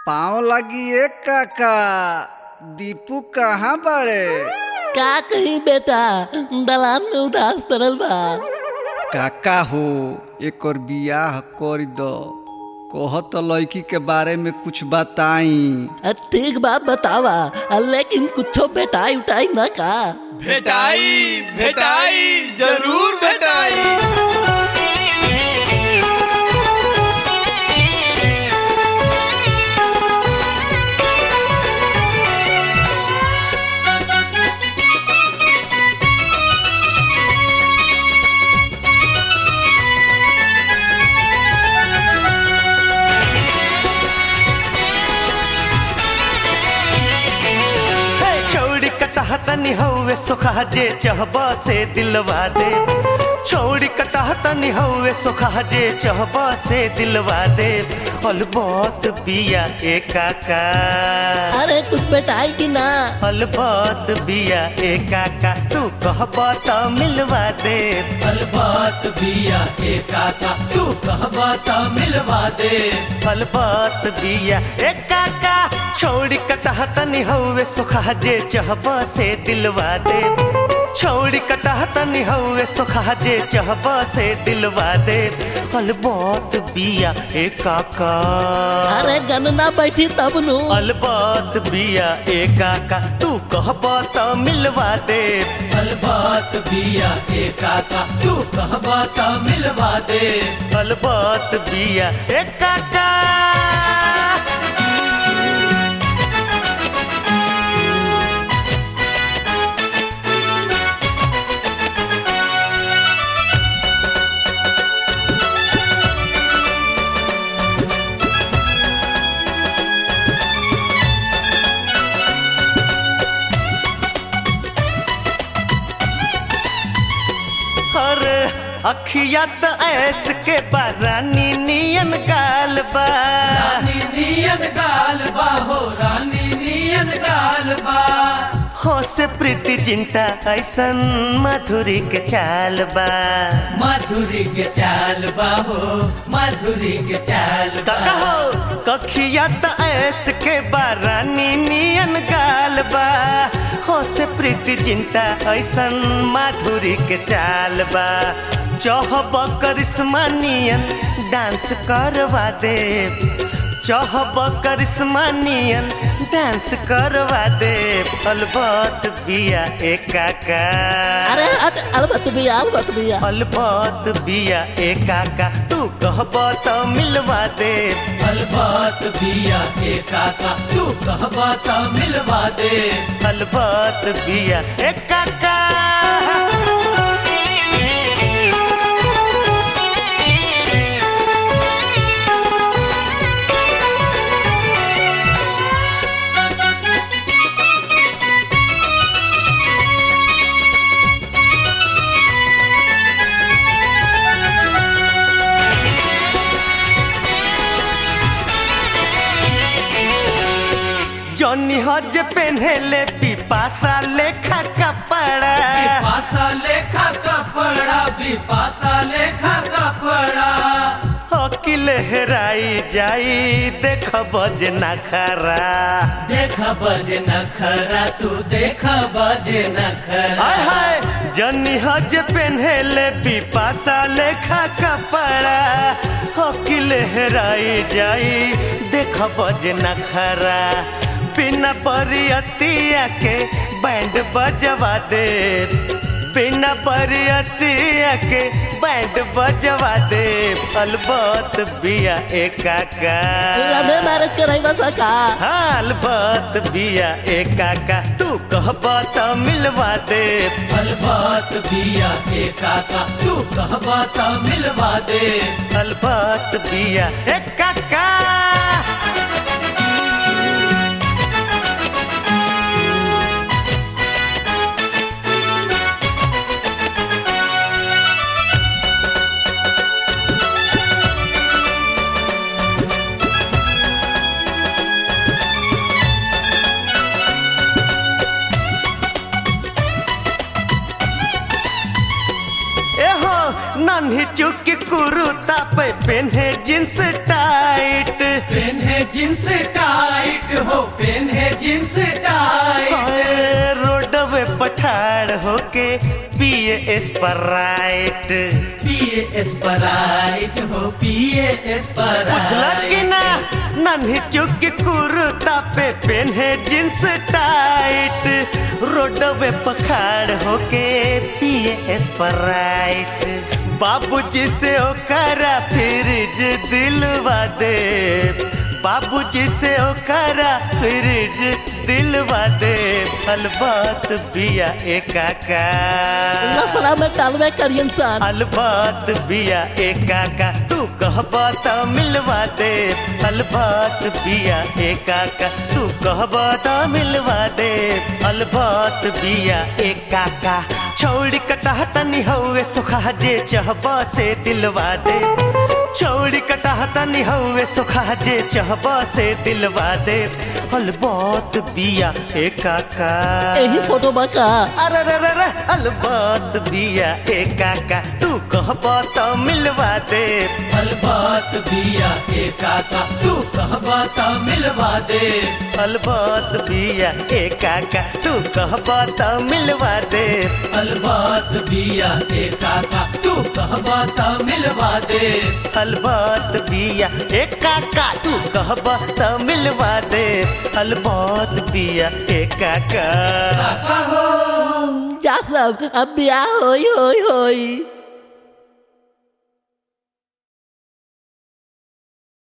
पाँव लगी एक काका दीपू कहाँ बड़े का कही बेटा दलान में उदास पड़ल बा काका हो एक और बियाह कर दो कह तो लड़की के बारे में कुछ बताई अ, ठीक बा बतावा अ, लेकिन कुछो बेटाई उठाई ना का भेटाई भेटाई जरूर भेटाई हे छौड़ी कटह तनी हौवे सोखा जे चहबा से दिलवा दे छौड़ी कटह तनी हौवे सोखा जे चहबा से दिलवा दे अलबत बिया ए काका अरे कुछ बेटाई की ना अलबत बिया ए काका तू कहबा त मिलवा दे अलबात बिया के काका तू कहबा त मिलवा दे अलबत बिया ए काका छौड़ी कटह तनी हौवे सोखा जे चहबा से दिलवा दे छौड़ी कटह तनी हौवे सोखा जे चहबा से दिलवा दे अलबत बिया ए काका अरे गनना बैठी तब नु अलबत बिया ए काका तू कहबा त मिलवा दे अलबात बिया के काका तू कहबा त मिलवा दे अलबत बिया ए काका हर अखिया त ऐस के बारानी नियन गाल बा रानी नियन गाल बा हो रानी नियन गाल बा हो से प्रीति जिंटा ऐसन मधुरी के चाल बा माधुरी के चाल बा हो माधुरी के चाल बा काका हो कखिया त ऐस के बारानी नियन गाल बा हो से प्रीति जिंटा ऐसन माधुरी के चाल बा चहब करिश्मा नियन डांस करवा दे चहब करिश्मा नियन डांस करवा दे अलबत बिया ए काका अरे हट अलबत भैया अलबत भैया अलबत बिया ए काका तू कहब त मिलवा दे अलबात बिया के काका तू कहबा त मिलवा दे अलबत बिया ए काका जॉनी हज पेन्हेले पिपासा लेखा कपड़ा बिपासा लेखा कपड़ा बिपासा लेखा कपड़ा अकिल हेराई जाई देख बज नखरा देख बजे नखरा तू देख बजे नखरा हाय हाय जनी हज पेन्हेले पिपासा लेखा कपड़ा अकिल हेराई जाई देख बज नखरा बिना बरियतिया के बैंड बजवा दे बिना बरियतिया के बैंड बजवा दे अलबत बिया ए काका लवे मैरिज कराई बस का हाल बात बिया ए काका तू कहब त मिलवा दे अलबात बिया के काका तू कहबा त मिलवा दे अलबात बिया ए काका एहो नन्ही चुकी कुरुता पे पेन्हे जींस टाइट पेन्हे जींस टाइट स्प्राइट पिए स्प्राइट हो पिए बुझल कि ना स्प्राइट नन्ही चुक कुर्ता पे पेन्हे जींस टाइट रोडवे पखाड़ होके पिए स्प्राइट बाबूजी से ओकरा फ्रिज दिलवा दे बाबूजी से ओकरा फ्रिज दिलवा दे अलबात बिया एकाका लफड़ा में डालवे करियन सन अलबात बिया एकाका तू कहबा त मिलवा दे अलबात बिया एकाका तू कहबा त मिलवा दे अलबात बिया एकाका छौड़ी कटाह तनी हौवे सुखा जे चहबा से दिलवा दे छौड़ी कटाह तनी हौवे सुखा जे चहबा से दिलवा दे अलबात बिया एकाका यही फोटो बका अरे रे रे रे अलबात बिया एकाका तू कहबा त मिलवा दे अलबात बिया के काका तू कहबा त मिलवा दे अलबात बिया एकाका तू कहबा त मिलवा दे अलबात बिया के काका तू कहबा त मिलवा दे अलबात बिया एकाका तू कहबा त मिलवा दे अलबात बिया एकाका काका हो जा सब अब ब्याह होई होई होई